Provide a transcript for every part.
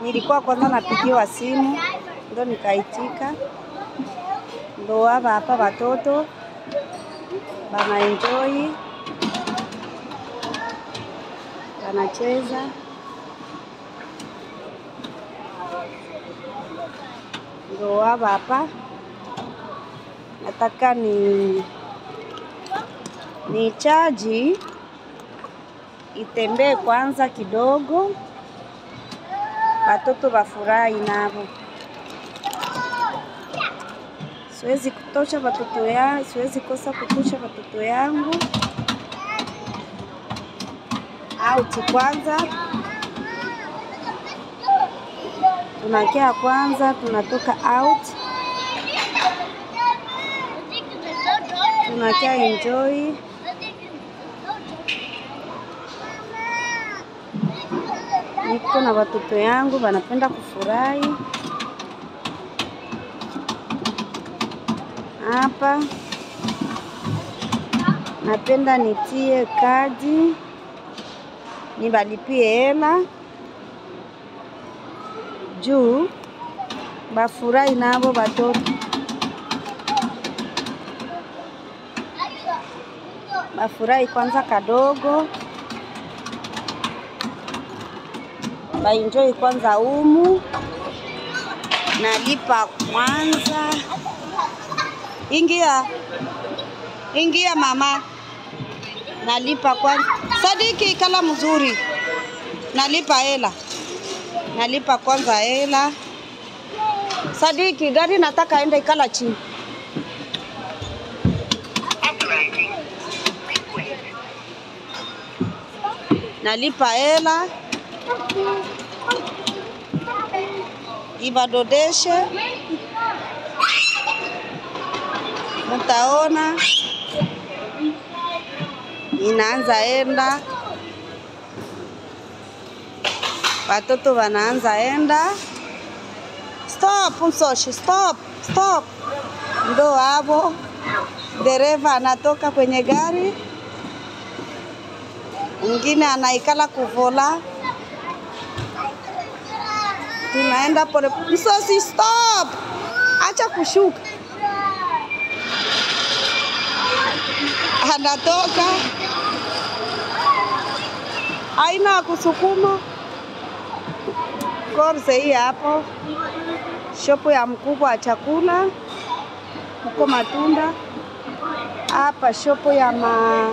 nilikuwa kwanza napigiwa simu ndo nikaitika, ndo hapa hapa watoto bana enjoy wanacheza ndo hapa hapa. Nataka ni ni chaji itembee kwanza kidogo, watoto wafurahi navo. Siwezi kutosha watoto ya, siwezi kosa kutosha watoto yangu out kwanza, tunakia kwanza, tunatoka out, tunakia enjoy niko na watoto yangu wanapenda kufurahi hapa. Napenda nitie kadi nibalipie hela juu bafurahi nabo watoto bafurahi kwanza kadogo baenjoy kwanza umu, nalipa kwanza. Ingia, ingia mama, nalipa kwanza. Sadiki, kala mzuri, nalipa hela, nalipa kwanza hela. Sadiki, gari nataka enda ikala chini. Nalipa hela ibadodeshe, mtaona inaanza enda, watoto wanaanza enda. Stop msoshi, stop, stop. Ndo hapo dereva anatoka kwenye gari, mwingine anaikala kuvola tunaenda pole. Msosi, stop, acha kushuka. Anatoka aina ya kusukuma korse hii hapo, shopo ya mkubwa wa chakula, huko matunda hapa, shopo ya ma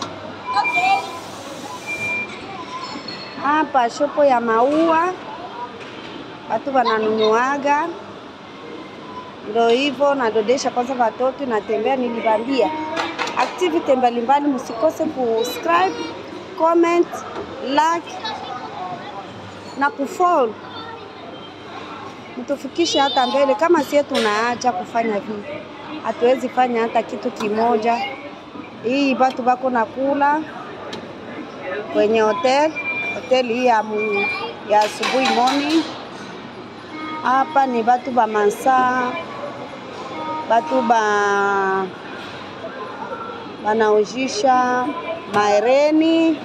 hapa, shopo ya maua watu wananunuaga, ndo hivyo. Nadodesha kwanza watoto, natembea. Nilibambia activity mbalimbali, msikose kusubscribe, comment, like na kufollow, mtufikishe hata mbele. Kama sie tunaacha kufanya hivi, hatuwezi fanya hata kitu kimoja. Hii batu bako nakula kwenye hotel hoteli hii ya, mu- ya asubuhi morning hapa ni batu ba mansa batu ba banaujisha maereni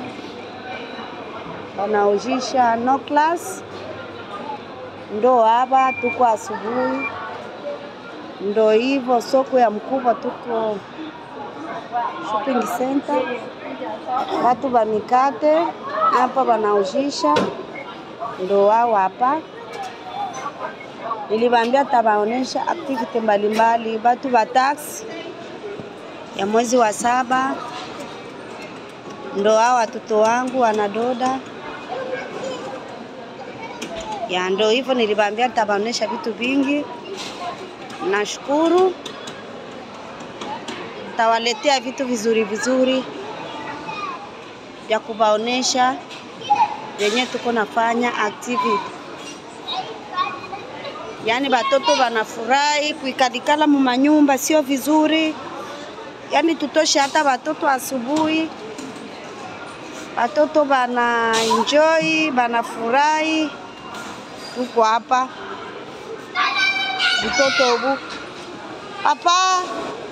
banaujisha no class, ndo hapa tuko asubuhi, ndo hivyo soko ya mkubwa, tuko shopping center, batu ba mikate hapa banaujisha, ndo wao hapa niliwaambia tabaonesha activity mbalimbali, batu ba tax ya mwezi wa saba, ndo hao watoto wangu wanadoda ya, ndo hivyo niliwaambia tabaonesha vitu vingi. Nashukuru, tawaletea vitu vizuri vizuri vya kubaonesha venye tuko nafanya activity yaani batoto banafurahi kuikalikala mu manyumba, sio vizuri. Yaani tutoshe hata batoto asubuhi, batoto bana enjoy, banafurahi. Tuko hapa mtoto ubu hapa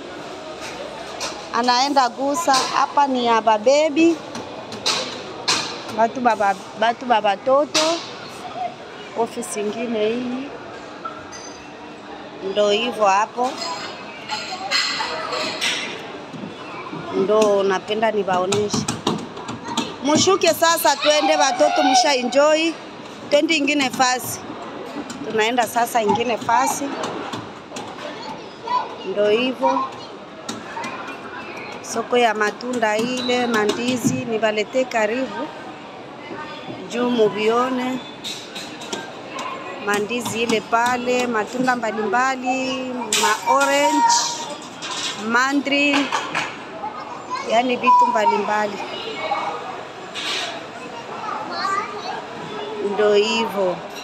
anaenda gusa hapa, ni ya babebi batu baba batu ba batoto Ofisi ingine hii ndo hivyo hapo, ndo napenda niwaoneshe. Mushuke sasa, twende watoto, musha enjoy, twende ingine fasi. Tunaenda sasa ingine fasi, ndo hivyo soko ya matunda ile mandizi, niwaletee karibu juu muvione mandizi ile pale, matunda mbalimbali, ma orange, mandarin, yani vitu mbalimbali, ndo hivyo.